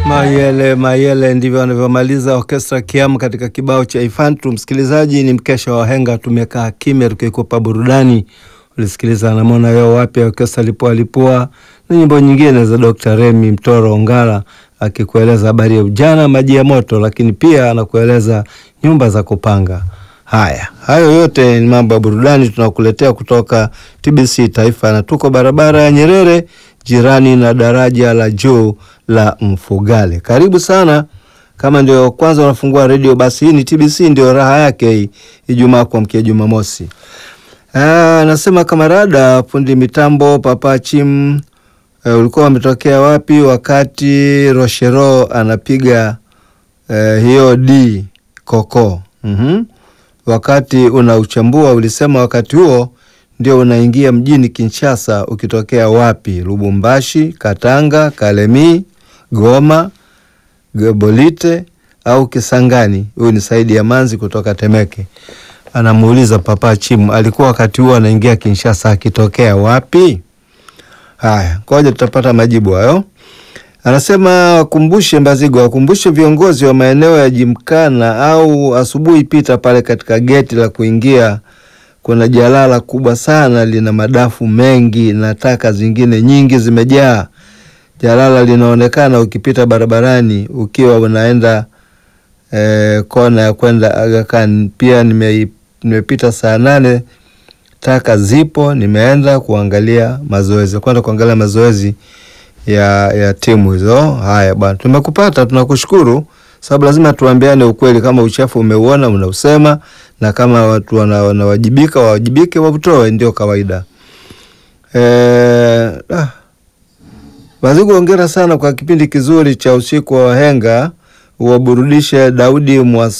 Mayele Mayele, ndivyo wanavyomaliza Orkestra Kiamu katika kibao cha Ifantu. Msikilizaji, ni mkesha wa wahenga, tumekaa kimya tukikupa burudani. Ulisikiliza namona yo wapi Orkestra Lipua Lipua na nyimbo nyingine za Dr. Remi Mtoro Ongala akikueleza habari ya ujana, maji ya moto, lakini pia anakueleza nyumba za kupanga. Haya, hayo yote ni mambo ya burudani tunakuletea kutoka TBC Taifa, na tuko barabara ya Nyerere, jirani na daraja la juu la Mfugale. Karibu sana. Kama ndio kwanza unafungua redio, basi hii ni TBC, ndio raha yake hii Ijumaa kuamkia Jumamosi. Ah, nasema kamarada fundi mitambo Papa Chim, eh, ulikuwa umetokea wapi wakati Rochero anapiga eh, hiyo D koko? Mhm. Wakati unauchambua ulisema wakati huo ndio unaingia mjini Kinshasa ukitokea wapi? Lubumbashi, Katanga, Kalemi, Goma, Gebolite au Kisangani? Huyu ni Saidi ya Manzi kutoka Temeke. Anamuuliza Papa Chimu alikuwa wakati huo anaingia Kinshasa akitokea wapi? Haya, ngoja tutapata majibu hayo. Anasema wakumbushe Mbazigo, wakumbushe viongozi wa maeneo ya Jimkana au asubuhi, pita pale katika geti la kuingia, kuna jalala kubwa sana, lina madafu mengi na taka zingine nyingi zimejaa. Jalala linaonekana ukipita barabarani ukiwa unaenda eh, kona ya kwenda Aga Khan. Pia nime, nimepita saa nane, taka zipo, nimeenda kuangalia mazoezi, kwenda kuangalia mazoezi ya ya timu hizo. Haya bwana, tumekupata, tunakushukuru sababu lazima tuambiane ukweli. Kama uchafu umeuona unausema, na kama watu wanawajibika wawajibike, wautoe, ndio kawaida. Eh, ah, Mazigu, hongera sana kwa kipindi kizuri cha usiku wa wahenga, uwaburudishe Daudi Mwas